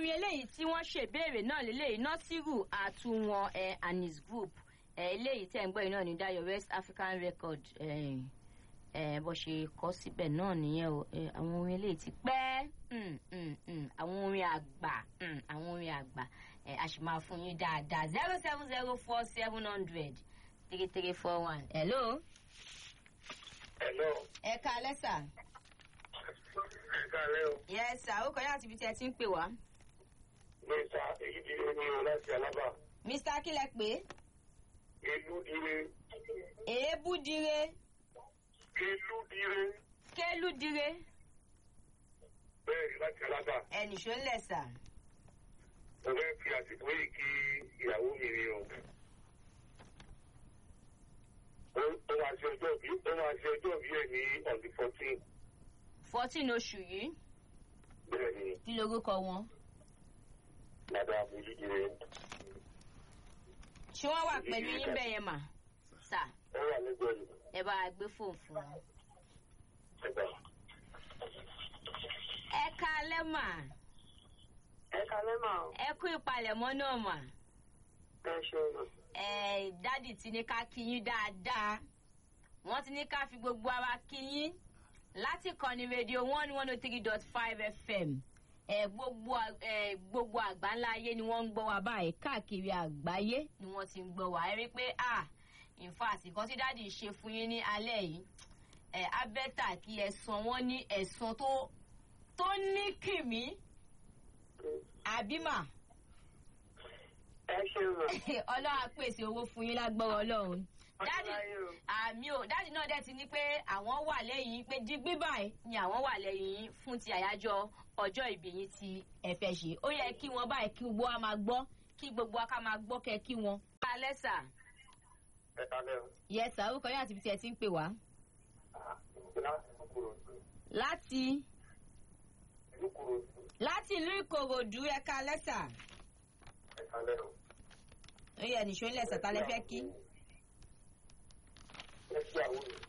orin eléyìí tí wọ́n ṣèbéèrè náà lélẹ́yìí nọ́sírù àtúwọ̀n ẹ̀ and his group ẹ̀ eléyìí tẹ̀ ń gbọ́ yìí náà ní dayo west african record ẹ̀ ẹ̀ bó ṣe kọ́ síbẹ̀ náà nìyẹn o ẹ̀ àwọn orin eléyìí ti pẹ́ mm, mm, mm, àwọn orin àgbà mm, àwọn orin àgbà ẹ̀ a sì máa fún yín dáadáa zero seven zero four seven hundred three three four one hello Hello. ẹ ká lẹ́sà Ẹ káàlẹ́ o. yes sir ó kọjá àti ibi tí ẹ ti ń pè wá Mẹ́ta èyí ti lé ní o láti Alábà. mr akílẹ̀ pé Ìlú dire. èébú dire Ìlú dire. kélú dire Bẹ́ẹ̀ ni láti Alábà. ẹnìṣó ńlẹ̀ sà. Mo fẹ́ fi àsìkò yìí kí ìyàwó mi ni o. Ó ó máa ṣe ọjọ́ bí ó máa ṣe ọjọ́ bí ẹ̀ ní on the fourteen. fourteen oṣù yìí Bẹ́ẹ̀ ni kí lorúkọ wọn. Dàda Àbújú dire. ṣé wọ́n wà pẹ̀lú yín bẹ́ẹ̀ yẹn mà. sà Ó wà lẹ́gbẹ̀ẹ́ mi. ẹ bá a gbé fóònù fún wọn. Ẹ̀gbà. ẹ káalẹ́ mà ẹ kalẹ́ mà ó ẹ kú ìpalẹ̀mọ́ náà mà. ẹ ṣeun ẹ dádì ti ní ká kí yín dáadáa wọ́n ti ní ká fi gbogbo ara kí yín láti kọ́ni rédíò one one oh three dot five fm ẹ gbogbo à- ẹ gbogbo àgbáńlá ayé ni wọ́n ń gbọ́ wa báyìí káàkiri àgbáyé ni wọ́n ti ń gbọ́ wa ẹ rí i pé ah in fact nǹkan tí dádì ṣe fún yín ní alẹ́ yìí ẹ abẹ́tà kí ẹ san wọ́n ní ẹ̀san tó tó ní kìmí àbímà ẹ ṣeun mà ọlọ́run á pèsè owó fún yín lágbọ́rọ̀ ọlọ́run dádì Ọláyé o. àmì ò dádì náà dẹ̀ ti ní pé àwọn wà lẹ́yìn pé digbí báyìí ni àwọn wà lẹ́yìn yín fún ti àyájọ́ ọjọ́ ìbí yín tí ẹ fẹ́ ṣe ó yẹ kí wọ́n báyìí kí gbogbo wa máa gbọ́ kí gbogbo wa ká máa gbọ́ kẹ́ kí wọ́n. alẹ́ sà Ẹ káàlẹ́ o. yẹ sà orúkọ yín àti ibi tí ẹ ti ń pè wá. Láti kúkúrò. láti Kúkúrò. láti ìlú ìkòròdú ẹ ká lẹ́sà Ẹ káàlẹ́ o. ó yẹ nìṣó ńlẹ̀ sàtà lẹ fẹ́ kí. Ẹ kí àwọn